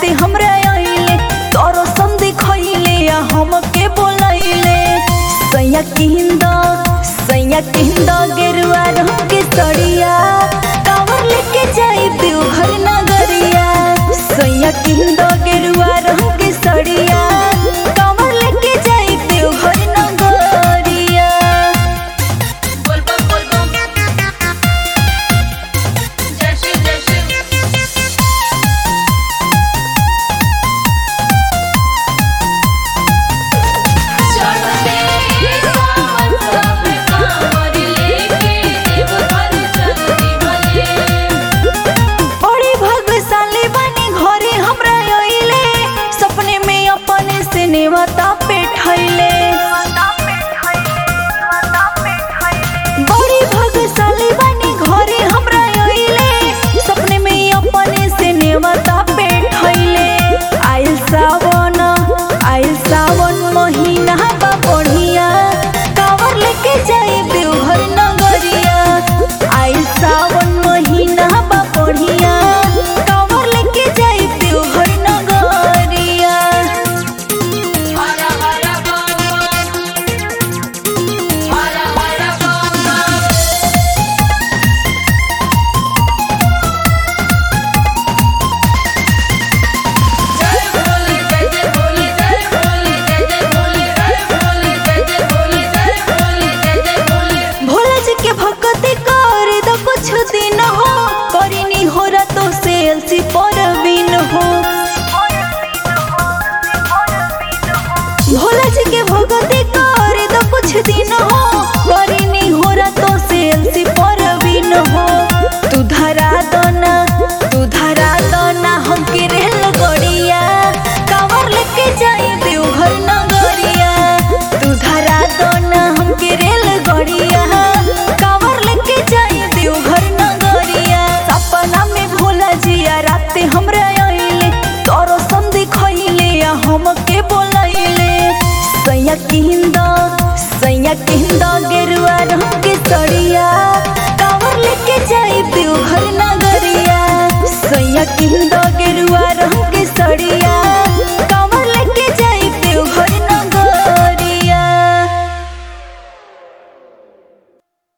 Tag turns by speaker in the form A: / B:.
A: राते हमरा आइले तोरो संधि खइले आ हमके बोलैले सैया किंद सैया किंद गेरुआ रंग के सड़िया कावर लेके जाई देवघर नगरिया सैया किंद गेरुआ रंग के सड़िया कावर लेके जाई देवघर नगरिया
B: बोलबम बोलबम जय शिव जय शिव चढ़ते सावन सब कांवर लेके देवघर चलती भले
A: बड़ी भाग्यशाली बनी घरे हमरा आइले सपने में अपने से नेवता पे ठैले बड़ी भाग्यशाली बनी घरे हमरा आइले सपने में अपने से नेवता पे ठैले आइल सावन आइल सावन महीना बा बढ़िया कावर लेके जाई देवघर नगरिया आइल सावन महीना बा बढ़िया कावर लेके जाई देवघर नगरिया
B: हरा हरा बम बम हरा हरा बम बम जय भोले जय जय भोले जय भोले जय जय भोले जय भोले जय जय भोले जय भोले जय जय भोले
A: भोला जी के भक्ति कर दो कुछ दिन हो करिनी हो तो से अलसी पो